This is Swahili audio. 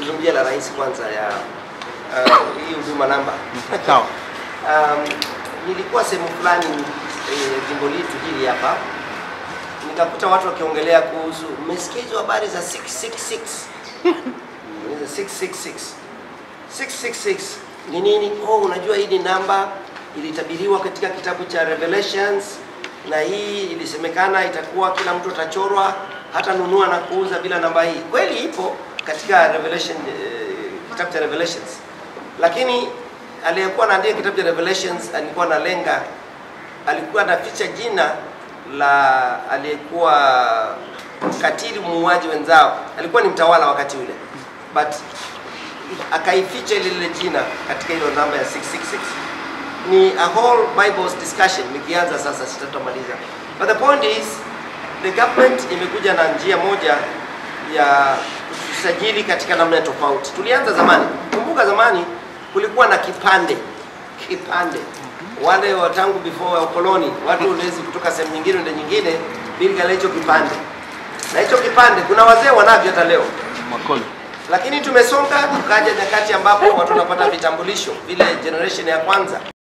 tuzungumzie la rais kwanza ya uh, hii huduma namba. Sawa. Um, nilikuwa sehemu fulani eh, jimbo letu hili hapa nikakuta watu wakiongelea kuhusu, mmesikia hizo habari za 666 Hizo 666 666 ni nini? Oh, unajua hii ni namba ilitabiriwa katika kitabu cha Revelations, na hii ilisemekana itakuwa kila mtu atachorwa hata nunua na kuuza bila namba hii. Kweli ipo katika Revelation, eh, kitabu cha Revelations, lakini aliyekuwa anaandika kitabu cha Revelations alikuwa analenga, alikuwa anaficha jina la aliyekuwa katili muuaji wenzao, alikuwa ni mtawala wakati ule but akaificha ile lile jina katika hilo namba ya 666 ni a whole bibles discussion nikianza sasa sitatamaliza but the point is the government imekuja na njia moja ya kusajili katika namna tofauti tulianza zamani kumbuka zamani kulikuwa na kipande kipande wale wa tangu before ya ukoloni watu uliwezi kutoka sehemu nyingine ende nyingine bila hicho kipande na hicho kipande kuna wazee wanavyo hata leo Makolo. lakini tumesonga tukaja nyakati ambapo watu wanapata vitambulisho vile generation ya kwanza